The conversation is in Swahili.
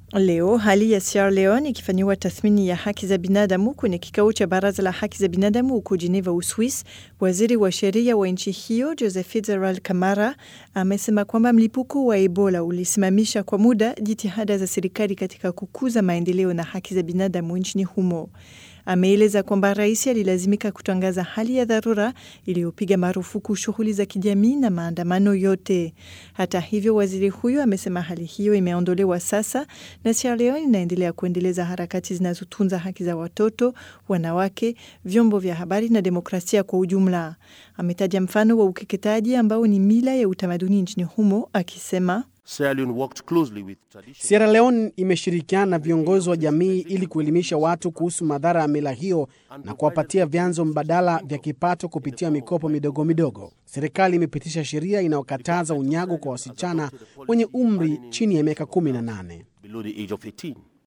Leo hali ya Sierra Leone ikifanyiwa tathmini ya haki za binadamu kwenye kikao cha baraza la haki za binadamu huko Geneva, Uswis. Waziri wa sheria wa nchi hiyo Joseph Fitzgerald Kamara amesema kwamba mlipuko wa Ebola ulisimamisha kwa muda jitihada za serikali katika kukuza maendeleo na haki za binadamu nchini humo. Ameeleza kwamba rais alilazimika kutangaza hali ya dharura iliyopiga marufuku shughuli za kijamii na maandamano yote. Hata hivyo, waziri huyo amesema hali hiyo imeondolewa sasa na Sierra Leone inaendelea kuendeleza harakati zinazotunza haki za watoto, wanawake, vyombo vya habari na demokrasia kwa ujumla. Ametaja mfano wa ukeketaji ambao ni mila ya utamaduni nchini humo akisema Sierra Leone imeshirikiana na viongozi wa jamii ili kuelimisha watu kuhusu madhara ya mila hiyo na kuwapatia vyanzo mbadala vya kipato kupitia mikopo midogo midogo. Serikali imepitisha sheria inayokataza unyago kwa wasichana wenye umri chini ya miaka 18.